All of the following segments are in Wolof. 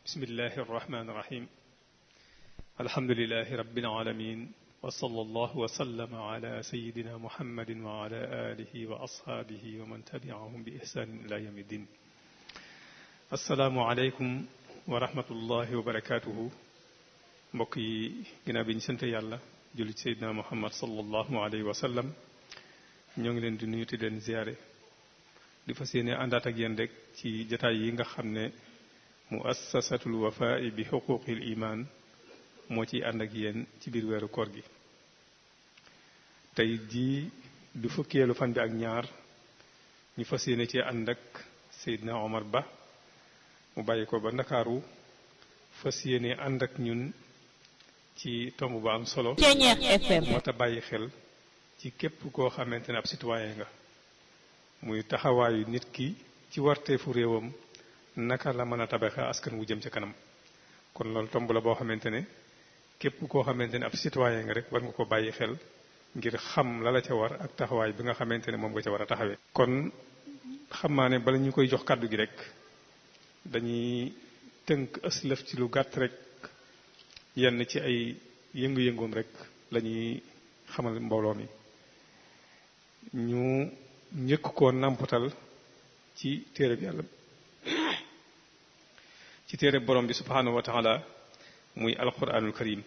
bismillahi arrahmani irrahim alhamdulilahi rabbil alamin wa sallallahu wa sallama ala sayidina muhammadin wa ala alihi wa ashaabihi wa man tabiahum bi ihsanin ila yawmi ddin asalaamu aleykum wa rahmatullahi wa barakatuhu mbokk yi ginnaaw bi ñu sant yàlla julli ci sayidina muhammad sallallahu alayhi wa sallam ñoo ngi leen di nuyu te leen ziyaare di fas yéene àndaat ak yéen rek ci jataay yi nga xam ne muassasatul wafaa bi xuquqil iman moo ciy ànd ak yéen ci biir weeru koor gi tey jii du fukkeelu fan bi ak ñaar ñu fas yéene ci ànd ak Seydina Omar Ba mu bàyyi ko ba ndakaaru fas yéene ànd ak ñun ci tomb ba am solo moo tax bàyyi xel ci képp koo xamante ne ab citoyen nga muy taxawaayu nit ki ci warteefu réewam naka la mën a tabaxe askan wu jëm ca kanam kon loolu tomb la boo xamante ne képp koo xamante ne ab citoyen nga rek war nga ko bàyyi xel ngir xam la la ca war ak taxawaay bi nga xamante ne moom nga ca war a taxawee. kon xam naa ne bala ñu koy jox kàddu gi rek dañuy tënk ëslëf ci lu gàtt rek yenn ci ay yëngu-yëngoom rek la ñuy xamal mbooloo mi ñu njëkk koo nàmpatal ci téere bi yàlla ci téere borom bi subhanahu wa taala muy alquranul karim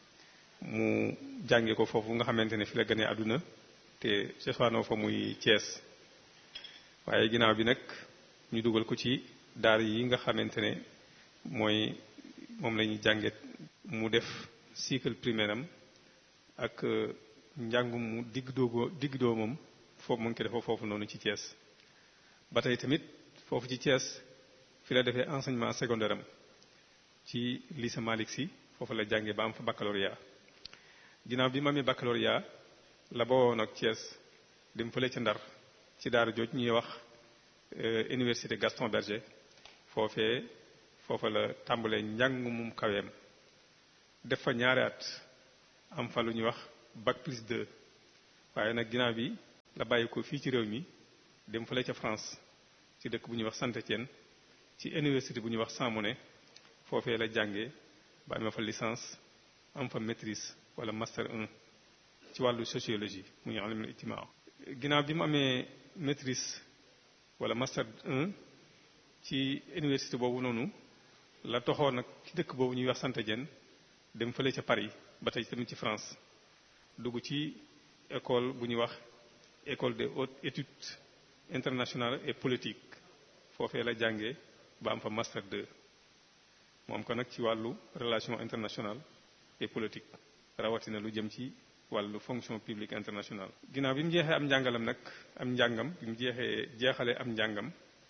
mu jànge ko foofu nga xamante ne fi la gënee àdduna te cosaanoo fa muy Cees waaye ginnaaw bi nag ñu dugal ko ci daar yi nga xamante ne mooy moom la ñuy jànge mu def cycle primaire am ak njàngum mu digg doogo digg doomam foofu mu ngi ko defoo foofu noonu ci Thiès ba tey tamit foofu ci Thiès fi la defee enseignement secondaire am ci lycée Malick Sy foofu la jàngee ba am fa baccalauréat ginnaaw bi ma amee baccalauréat la bawoon ak Thiès dem fële ca Ndar ci daara jooj ñuy wax université Gaston Berger foofee foofa la tàmbalee njàng mum kaweem def fa ñaari at am fa lu ñuy wax bac plus 2 waaye nag ginnaaw bi la bàyyi ko fii ci réew mi dem fële ca France ci dëkk bu ñuy wax Saint-Étienne ci université bu ñuy wax Champmonnet foofee la jànge ba amee fa licence am fa maîtrise wala master 1 ci wàllu sociologie mu ñu alimul ijtimaa ginnaaw bi mu amee maîtrise wala master 1 ci université boobu noonu la toxoo nag ci dëkk boobu ñuy wax Saint-Étienne dem fële ca Paris ba tey tamit ci France dugg ci école bu ñuy wax école des hautes études internationales et politiques foofee la jànge ba am fa master 2 moom ko nag ci wàllu relation internationale et politique rawatina lu jëm ci wàllu fonction publique internationale. ginnaaw bi mu jeexee am njàngalam nag am njàngam bi mu jeexee jeexalee am njàngam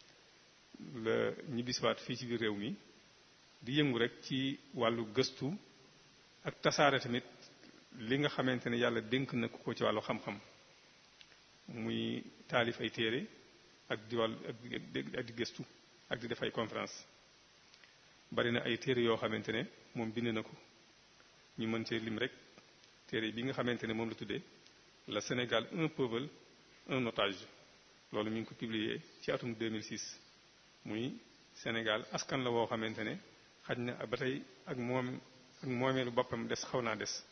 la ñibbisiwaat fii ci biir réew mi di yëngu rek ci wàllu gëstu ak tasaare tamit li nga xamante ne yàlla dénk na ko ci wàllu xam-xam. muy taalif ay téere ak di wàll ak di gëstu ak di def ay conférence bari na ay téere yoo xamante ne moom bind na ko ñu mën cee lim rek téere bi nga xamante ne moom la tuddee le Sénégal un peuple un otage loolu mi ngi ko publié ci atum 2006 muy Sénégal askan la woo xamante ne xaj na ba tey ak moom ak moomeelu boppam des xaw naa des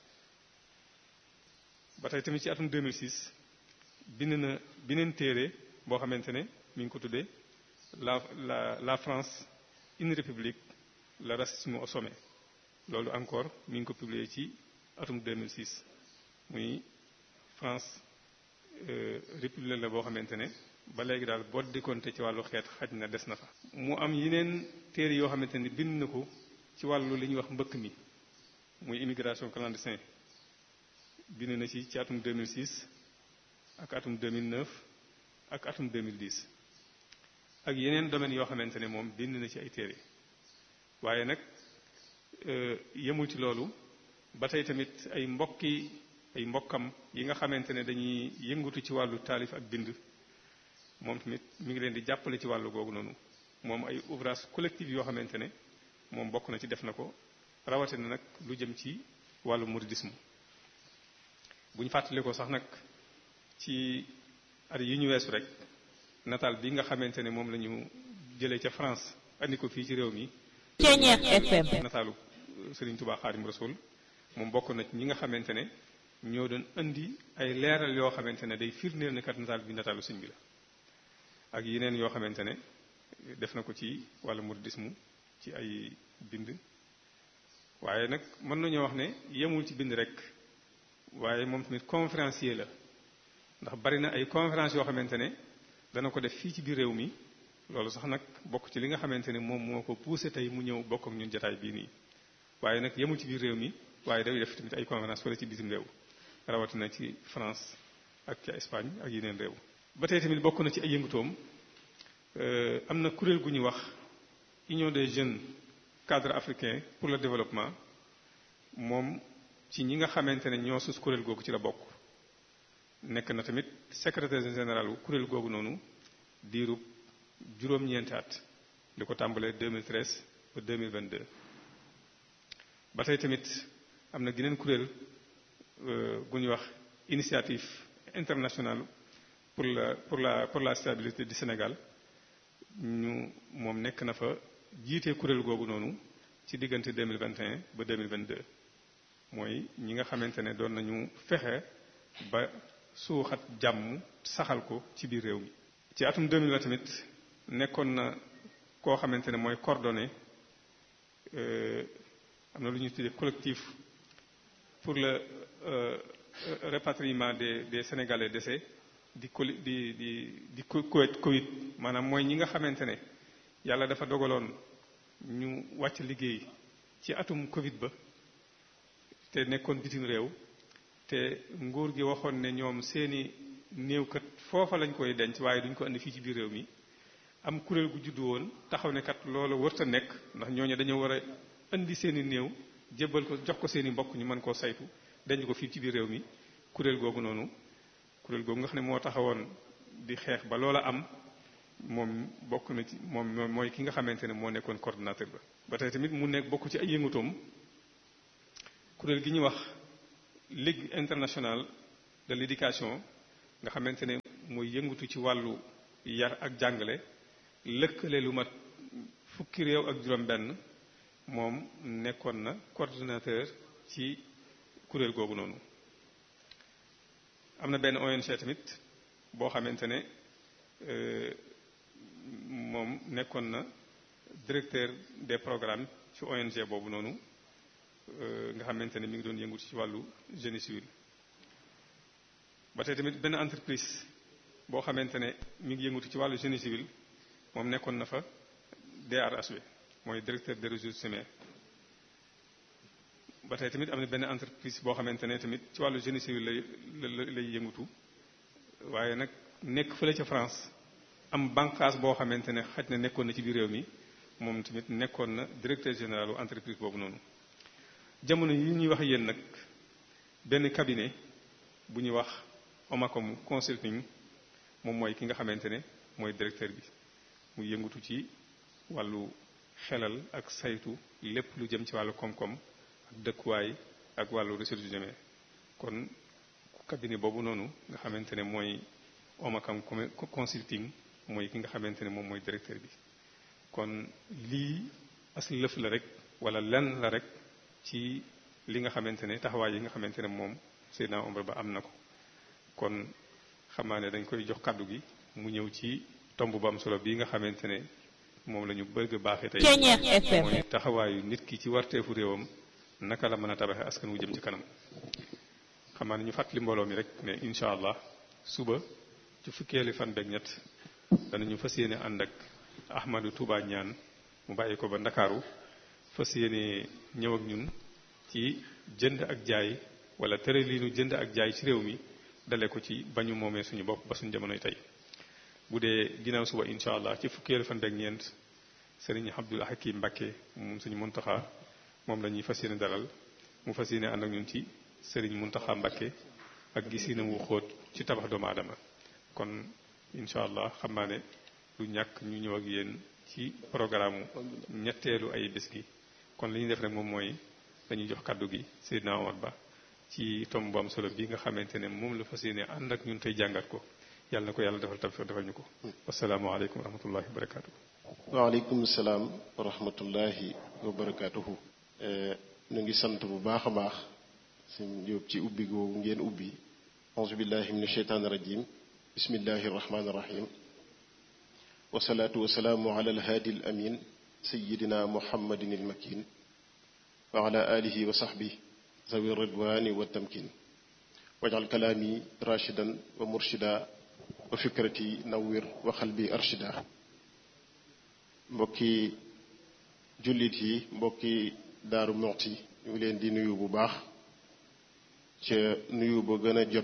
ba tey tamit ci atum 2006 bind na beneen téere boo xamante ne mi ngi ko tuddee la la la France une république le racisme au sommet loolu encore mi ngi ko publié ci atum 2006 muy France république la boo xamante ne ba léegi daal boo décompté ci wàllu xeet xaj na des na fa. mu am yeneen téere yoo xamante ne bind na ko ci wàllu li ñuy wax mbëkk mi muy immigration clandestin bind na ci ci atum 2006. ak atum 2009 ak atum 2010 ak yeneen domaines yoo xamante ne moom bind na ci ay téere waaye nag yemul ci loolu ba tey tamit ay mbokki ay mbokkam yi nga xamante ne dañuy yëngatu ci wàllu taalif ak bind moom tamit mi ngi leen di jàppale ci wàllu googu noonu moom ay ouvrage collectif yoo xamante ne moom bokk na ci def na ko rawatina nag lu jëm ci wàllu mouridisme bu ñu fàttali ko sax nag ci at yi ñu weesu rek nataal bi nga xamante ne moom la ñu jëlee ca France andi ko fii ci réew mi Ceeñeex FM nataalu Serigne Touba Xaadim Rasul moom bokk na ci ñi nga xamante ne ñoo doon indi ay leeral yoo xamante ne day firndeel ne kat nataal bi nataalu sëñ bi la ak yeneen yoo xamante ne def na ko ci wàllu muridisme ci ay bind waaye nag mën nañoo wax ne yemul ci bind rek waaye moom tamit conférencier la ndax bari na ay conférence yoo xamante ne dana ko def fii ci biir réew mi loolu sax nag bokk ci li nga xamante ne moom moo ko poussé tey mu ñëw bokk ak ñun jotaay bii nii waaye nag yemul ci biir réew mi waaye day def tamit ay conférence wala ci bisim réew rawatina ci France ak ci Espagne ak yeneen réew ba tey tamit bokk na ci ay yëngutoom am na kuréel gu ñuy wax Union des jeunes cadres africains pour le développement moom ci ñi nga xamante ne ñoo sus kuréel googu ci la bokk nekk na tamit secrétaire général wu kuréel googu noonu diirub juróom-ñeenti at li ko tàmbalee 2013 ba 2022 ba tey tamit am na geneen kuréel gu ñuy wax initiative internationale pour la pour la pour la stabilité du Sénégal ñu moom nekk na fa jiite kuréel googu noonu ci diggante 2021 ba 2022 mooy ñi nga xamante ne doon nañu fexe ba suuxat jàmm saxal ko ci biir réew mi ci atum 2020 tamit nekkoon na koo xamante ne mooy coordonné am na lu ñuy tuddee collectif pour le rapatriement des des sénégalais décès di coli di di di Covid Covid maanaam mooy ñi nga xamante ne yàlla dafa dogaloon ñu wàcc liggéey ci atum Covid ba te nekkoon bitim réew te nguur gi waxoon ne ñoom seeni néew kat foofa lañ koy denc waaye duñ ko indi fii ci biir réew mi am kuréel gu juddu woon taxaw ne kat loolu wërta nekk ndax ñooñu dañoo war a indi seeni néew jébbal ko jox ko seeni mbokk ñu mën koo saytu denc ko fii ci biir réew mi kuréel googu noonu kuréel googu nga xam ne moo taxawoon di xeex ba loola am moom bokk na ci moom mooy ki nga xamante ne moo nekkoon coordonnateur ba ba tey tamit mu nekk bokk ci ay yëngutoom kuréel gi ñuy wax ligue internationale de l'éducation nga xamante ne mooy yëngutu ci wàllu yar ak jàngale lëkkale lu mat fukki réew ak juróom-benn moom nekkoon na coordonnateur ci kuréel googu noonu. am na benn ONG tamit boo xamante ne moom nekkoon na directeur des programmes ci ONG boobu noonu nga xamante ne mi ngi doon yëngu ci wàllu génie civil ba tey tamit benn entreprise boo xamante ne mi ngi yëngutu ci wàllu génie civil moom nekkoon na fa DRHB mooy directeur des ressources humaines ba tey tamit am na benn entreprise boo xamante ne tamit ci wàllu génie civil lay lay yëngutu waaye nag nekk fële ca France am bànqaas boo xamante ne xaj na nekkoon na ci biir réew mi moom tamit nekkoon na directeur général u entreprise boobu noonu jamono yi ñuy wax yéen nag benn cabinet bu ñuy wax Omacom consulting moom mooy ki nga xamante ne mooy directeur bi mu yëngutu ci wàllu xelal ak saytu lépp lu jëm ci wàllu koom-koom ak dëkkuwaay ak wàllu ressources humaines kon cabinet boobu noonu nga xamante ne mooy Omacom consulting mooy ki nga xamante ne moom mooy directeur bi kon lii as lëf la rek wala lenn la rek ci li nga xamante ne taxawaay yi nga xamante ne moom Seydina Omar Ba am na ko kon xamaa ne dañ koy jox kàddu gi mu ñëw ci tomb bu am solo bii nga xamante ne moom la ñu bëgg baaxee tey mooy taxawaayu nit ki ci warteefu réewam naka la mën a tabaxee askan wu jëm ci kanam xamaa ne ñu fàttali mbooloo mi rek ne incha allah suba ci fukkeeli fan beeg ñett danañu fas yéene ànd ak Ahmadou Touba ñaan mu bàyyi ko ba Ndakaaru fas yéene ñëw ak ñun ci jënd ak jaay wala tere lii nu jënd ak jaay ci réew mi dale ko ci bañu moomee suñu bopp ba suñu jamonoy tey bu dee ginnaaw suba incha allah ci fukkeelu fan beeg ñeent sëriñ Abdul Hakim Mbakke moom suñu Muntaxa moom la ñuy fas yéene dalal mu fas yéene ànd ak ñun ci sëriñ Muntaxa Mbakke ak gisinam wu xóot ci tabax doomu aadama kon incha allah xam naa ne du ñàkk ñu ñëw ak yéen ci programme ñetteelu ay bés gi kon li ñuy def rek moom mooy dañuy jox kàddu gi Seydina Omar Ba ci tomb bu am solo bi nga xamante ne moom la fas yéene ànd ak ñun tey jàngat ko yàlla na ko yàlla defal tawfiq defal ñu ko wasalaamaaleykum wa rahmatullahi wa barakaatu. waaleykum salaam wa rahmatullahi wa barakaatuhu ñu ngi sant bu baax a baax suñ jóob ci ubbi googu ngeen ubbi auzu billahi min asheytaan irajim bismillahi irrahmani irrahim wasalaatu wasalaamu ala alhaadi al amin sayidina muhammadin almakin wa ala alihi wa saxbi zawi ridwani wa tamkin wajal kalaami rashidan wa murshida wa fikrati nawwir wa xalbi arshida mbokki jullit yi mbokki daaru moxti ñu ngi leen di nuyu bu baax ca nuyu ba gën a jot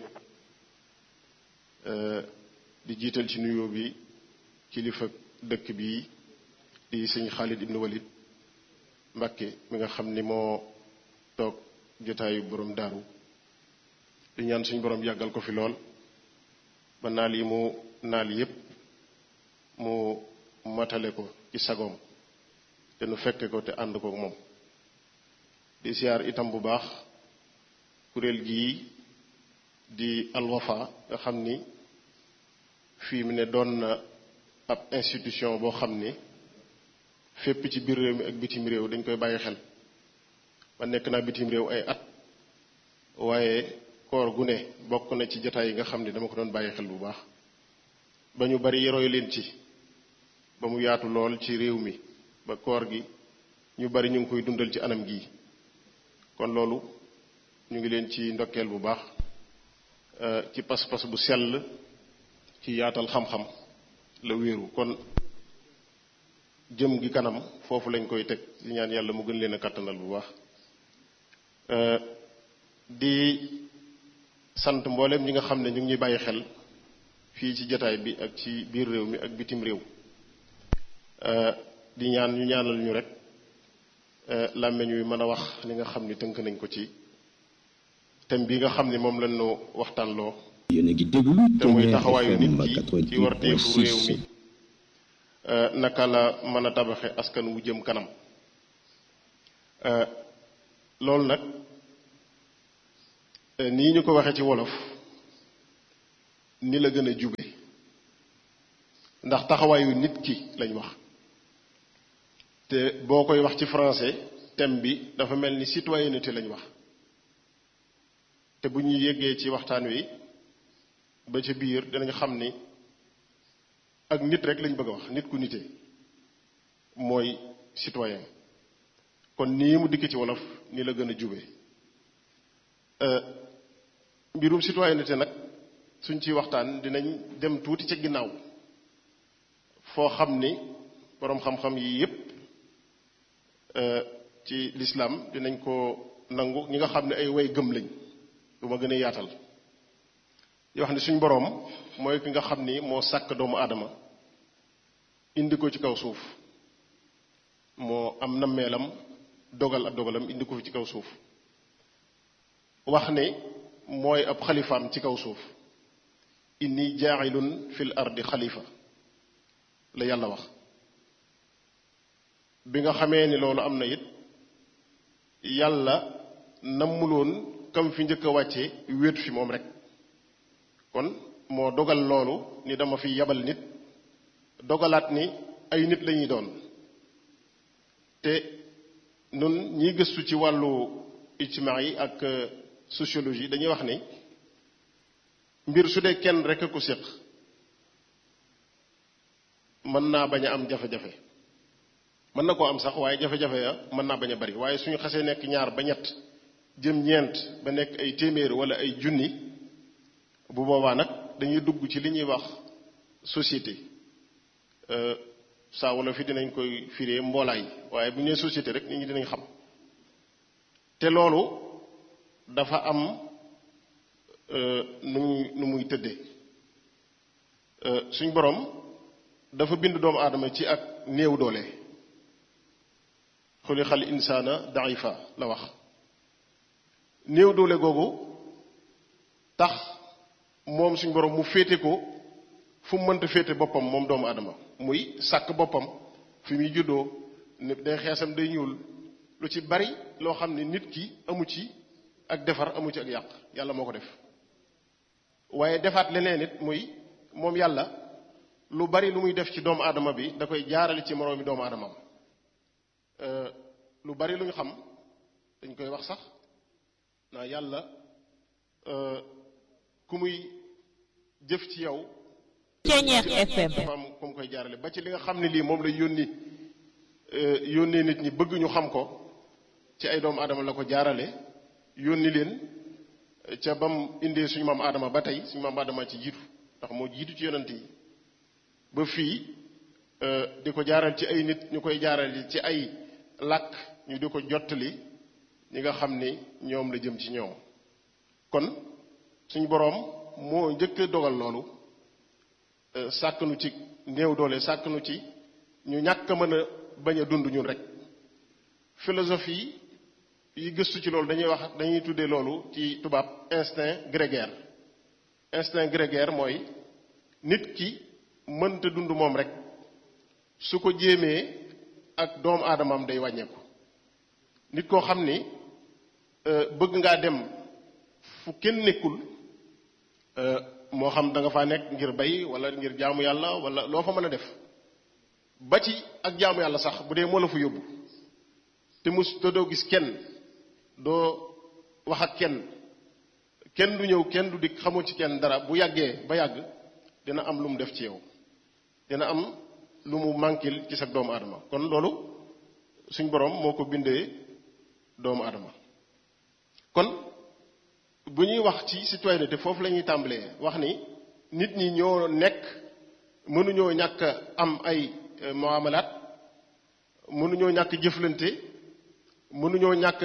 di jiital ci nuyu bi kilifa dëkk bi di sëñ Xaalid ibnu Walid Mbàkke mi nga xam ni moo toog jotaayu borom daaru di ñaan suñ borom yàggal ko fi lool ba naal yi mu naal yépp mu matale ko ci sagoom te nu fekke ko te ànd ko moom di siyaar itam bu baax kuréel gii di alwafa nga xam ni fii mu ne doon na ab institution boo xam ni fépp ci biir réew mi ak bitim réew dañ koy bàyyi xel ma nekk naa bitim réew ay at waaye koor gu ne bokk na ci jataay yi nga xam ni dama ko doon bàyyi xel bu baax ba ñu bari roy leen ci ba mu yaatu lool ci réew mi ba koor gi ñu bari ñu ngi koy dundal ci anam gii kon loolu ñu ngi leen ci ndokkeel bu baax ci pas-pas bu sell ci yaatal xam-xam la wéeru kon jëm gi kanam foofu lañ koy teg di ñaan yàlla mu gën leen a kàttanal bu baax di sant mboolem ñi nga xam ne ñu ngi ñuy bàyyi xel fii ci jataay bi ak ci biir réew mi ak bitim réew di ñaan ñu ñaanal ñu rek làmmeñ wi mën a wax li nga xam ni tënk nañ ko ci thème bi nga xam ni moom lañ nu waxtaanloo yéen a ngi déglu te muy taxawaayu nit ki ci warteefu réew mi naka la mën a tabaxe askan wu jëm kanam loolu nag nii ñu ko waxee ci wolof ni la gën a jube ndax taxawaayu nit ki lañ wax te boo koy wax ci français thème bi dafa mel ni citoyenneté lañ wax te bu ñu yéggee ci waxtaan wi ba ca biir dinañ xam ni ak nit rek lañ bëgg a wax nit ku nite mooy citoyen kon nii mu dikk ci wolof ni la gën a jube mbirum citoyenneté nag suñ ciy waxtaan dinañ dem tuuti ca ginnaaw foo xam ni boroom xam-xam yi yépp ci lislaam dinañ ko nangu ñi nga xam ne ay way gëm lañ du ma gën a yaatal yoo xam ne suñ boroom mooy ki nga xam ni moo sàkk doomu aadama indi ko ci kaw suuf moo am nammeelam dogal ab dogalam indi ko fi ci kaw suuf wax ne mooy ab xalifaam ci kaw suuf inni jaailun fil ardi xalifa la yàlla wax bi nga xamee ni loolu am na it yàlla nammuloon kam fi njëkk a wàcce wéetu fi moom rek kon moo dogal loolu ni dama fi yabal nit dogalaat ni ay nit lañuy doon te nun ñiy gëstu ci wàllu ijtimaa yi ak sociologie dañuy wax ni mbir su dee kenn rek a ko séq mën naa bañ a am jafe-jafe mën na koo am sax waaye jafe-jafe ya mën naa bañ a bari waaye suñu xasee nekk ñaar ba ñett jëm ñeent ba nekk ay téeméer wala ay junni bu boobaa nag dañuy dugg ci li ñuy wax société saa wala fi dinañ koy firee mboolaay waaye bu ñu nee société rek nit ñi dinañ xam te loolu dafa am nu muy nu muy tëddee suñ borom dafa bind doomu aadama ci ak néew doole xulixal insaana daifa la wax néew doole googu tax moom suñ borom mu féete ko fu mu mënta féete boppam moom doomu aadama muy sàkk boppam fi muy juddoo nit day xeesam day ñuul lu ci bari loo xam ne nit ki amu ci ak defar amu ci ak yàq yàlla moo ko def waaye defaat leneen it muy moom yàlla lu bari lu muy def ci doomu aadama bi da koy jaarale ci moroomi doomu aadamam lu bari lu ñu xam dañ koy wax sax naa yàlla ku muy jëf ci yow Ceñeex FM dafa am ku mu koy jaarale ba ci li nga xam ne lii moom lay yónni yónnee nit ñi bëgg ñu xam ko ci ay doomu aadama la ko jaarale yónni leen ca bam indee suñu maam aadama ba tey suñu maam aadama ci jiitu ndax moo jiitu ci yonent yi ba fii di ko jaaral ci ay nit ñu koy jaaral ci ay làkk ñu di ko jottali ñi nga xam ni ñoom la jëm ci ñoom kon suñu boroom moo njëkk a dogal loolu sàkk nu ci néew doole sàkk nu ci ñu ñàkk a mën a bañ a dund ñun rek philosophie yi gëstu ci loolu dañuy wax dañuy tuddee loolu ci tubaab instinct grégaire instinct grégaire mooy nit ki mënta dund moom rek su ko jéemee ak doomu aadamam day wàññeeku nit koo xam ni bëgg ngaa dem fu kenn nekkul moo xam da nga faa nekk ngir bay wala ngir jaamu yàlla wala loo fa mën a def ba ci ak jaamu yàlla sax bu dee moo la fa yóbbu te mus te doo gis kenn doo wax ak kenn kenn du ñëw kenn du dikk xamoo ci kenn dara bu yàggee ba yàgg dina am lu mu def ci yow dina am lu mu mànkil ci sa doomu aadama kon loolu suñ boroom moo ko bindee doomu aadama kon bu ñuy wax ci citoyenneté foofu la ñuy tàmbalee wax ni nit ñi ñoo nekk mënuñoo ñàkk am ay muamalaat mënuñoo ñàkk jëflante mënuñoo ñàkk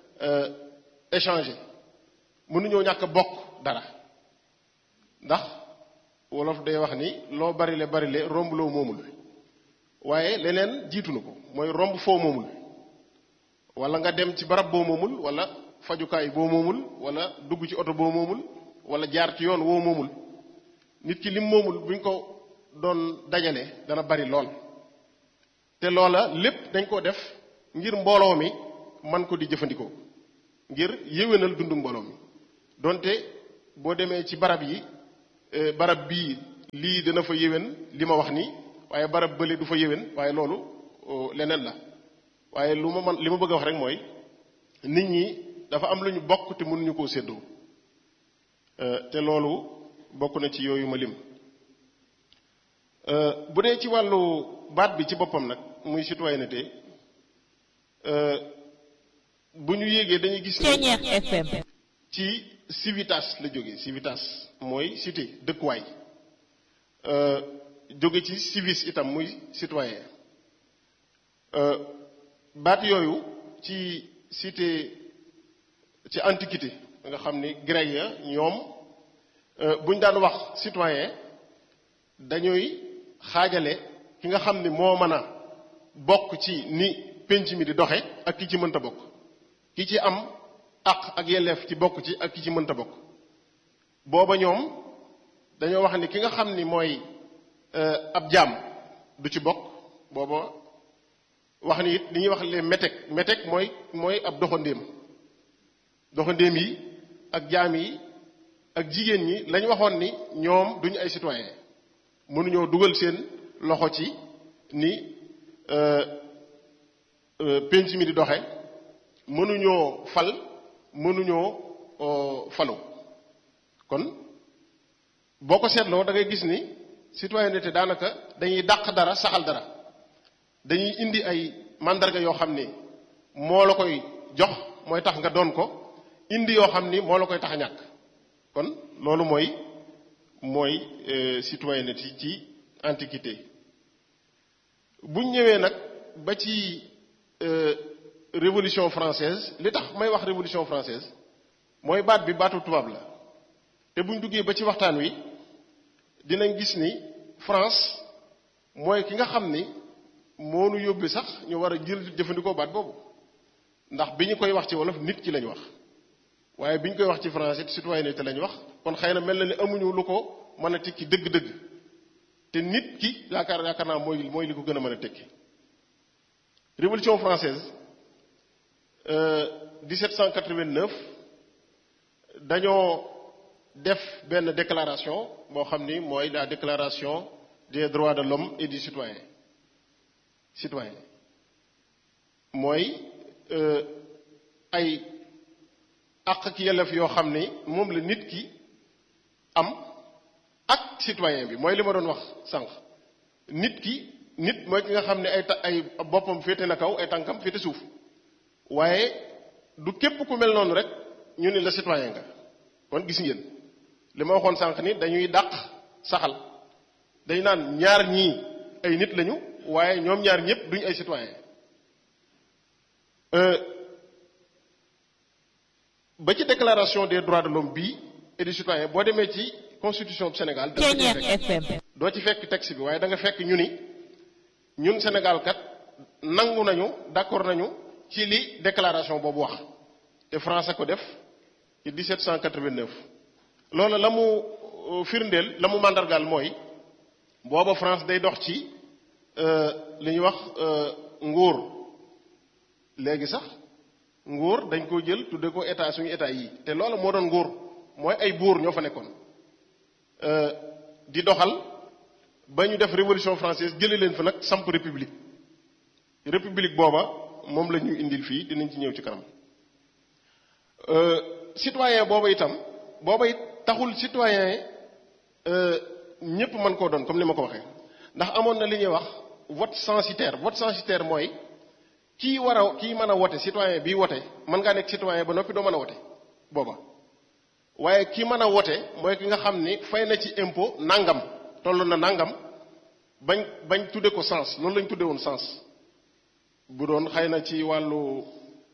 échanger mënuñoo ñàkk bokk dara ndax wolof day wax ni loo barile barile romb loo moomul waaye leneen jiitu na ko mooy romb foo moomul wala nga dem ci barab boo moomul wala fajukaay boo moomul wala dugg ci oto boo moomul wala jaar ci yoon woo moomul nit ki lim moomul buñ ko doon dajale dana bari lool te loola lépp dañ ko def ngir mbooloo mi man ko di jëfandikoo ngir yéwénal dundu mbooloo mi donte boo demee ci barab yi barab bii lii dana fa yéwén li ma wax nii waaye barab bële du fa yéwén waaye loolu leneen la waaye lu ma man li ma bëgg a wax rek mooy nit ñi dafa am lu ñu bokk te mënuñu koo séddoo te loolu bokk na ci yooyu ma lim bu dee ci wàllu baat bi ci boppam nag muy citoyenneté bu ñu yéegee dañuy gis Ceñeex FM ci civitas la jóge civitas mooy cité dëkkuwaay jóge ci civis itam muy citoyen baat yooyu ci cité ci antiquité nga xam ni grec ya ñoom bu ñu daan wax citoyen dañuy xaajale ki nga xam ni moo mën a bokk ci ni penc mi di doxe ak ki ci mënta bokk ki ci am àq ak yelleef ci bokk ci ak ki ci mënta bokk booba ñoom dañoo wax ni ki nga xam ni mooy ab jaam du ci bokk booba wax ni it li ñuy wax les métèques métèques mooy mooy ab doxandéem doxandéem yi ak jaam yi ak jigéen ñi lañ waxoon ni ñoom duñu ay citoyen mënuñoo dugal seen loxo ci ni penc mi di doxe mënuñoo fal mënuñoo falu kon boo ko seetloo da ngay gis ni citoyenneté daanaka dañuy dàq dara saxal dara dañuy indi ay mandarga yoo xam ni moo la koy jox mooy tax nga doon ko indi yoo xam ni moo la koy tax a ñàkk kon loolu mooy mooy citoyenneté ci antiquité buñ ñëwee nag ba ci révolution française li tax may wax révolution française mooy baat bi baatu tubaab la te buñ duggee ba ci waxtaan wi dinañ gis ni France mooy ki nga xam ni moo nu yóbbi sax ñu war a jël jëfandikoo baat boobu ndax bi ñu koy wax ci wolof nit ki lañ wax waaye bi ñu koy wax ci français citoyenneté lañ wax kon xëy na mel na ni amuñu lu ko mën a tekki dëgg-dëgg te nit ki yaakaar yaakaar naa mooy mooy li ko gën a mën a tekki révolution française 1789 dañoo def benn déclaration boo xam ni mooy la déclaration des droits de l'homme et du citoyen citoyen mooy ay àq ak yelleef yoo xam ni moom la nit ki am ak citoyen bi mooy li ma doon wax sànq nit ki nit mooy ki nga xam ne ay ta ay boppam féete na kaw ay tànkam féete suuf waaye du képp ku mel noonu rek ñu ni la citoyen nga kon gis ngeen li ma waxoon sànq ni dañuy dàq saxal dañu naan ñaar ñii ay nit lañu waaye ñoom ñaar ñëpp duñu ay citoyen ba ci déclaration des droits de l'homme bii et du citoyen boo demee ci constitution bu Sénégal da nga ci fekk doo ci fekk texte bi waaye da nga fekk ñu ni ñun Sénégal kat nangu nañu d'accord nañu ci li déclaration boobu wax te français ko def ci 1789 loolu la mu firndeel la mu màndargaal mooy booba France day dox ci li ñuy wax nguur léegi sax nguur dañ ko jël tudde ko état suñu état yi te loolu moo doon nguur mooy ay buur ñoo fa nekkoon di doxal ba ñu def révolution française jële leen fa nag samp république république booba moom la ñu indil fii dinañ ci ñëw ci kanam citoyen booba itam booba it taxul citoyen ñépp mën koo doon comme ni ma ko waxee ndax amoon na li ñuy wax vote censitaire vote censitaire mooy kii war a kii mën a wote citoyen bii wote mën ngaa nekk citoyen ba noppi doo mën a wote booba waaye kii mën a wote mooy ki nga xam ni fay na ci impôt nangam toll na nangam bañ bañ tudde ko sens loolu lañ tudde woon sens bu doon xëy na ci wàllu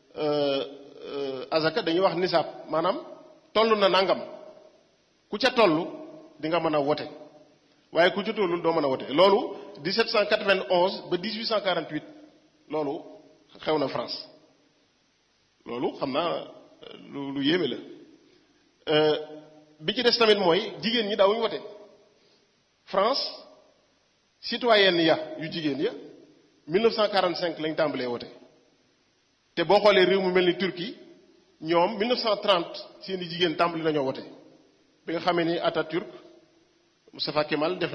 azaka dañuy wax nisaab maanaam toll na nangam ku ca toll di nga mën a wote waaye ku ca tollul doo mën a wote loolu 1791 ba 1848 loolu xew na France loolu xam naa lu lu yéeme la bi ci des tamit mooy jigéen ñi daawuñu wote France citoyenne ya yu jigéen ya 1945 lañ tàmbalee wote te boo xoolee réew mu mel ni Turquie ñoom 1930 seeni jigéen tàmbali nañoo wote bi nga xamee ni Atatürk Mustafa Kemal def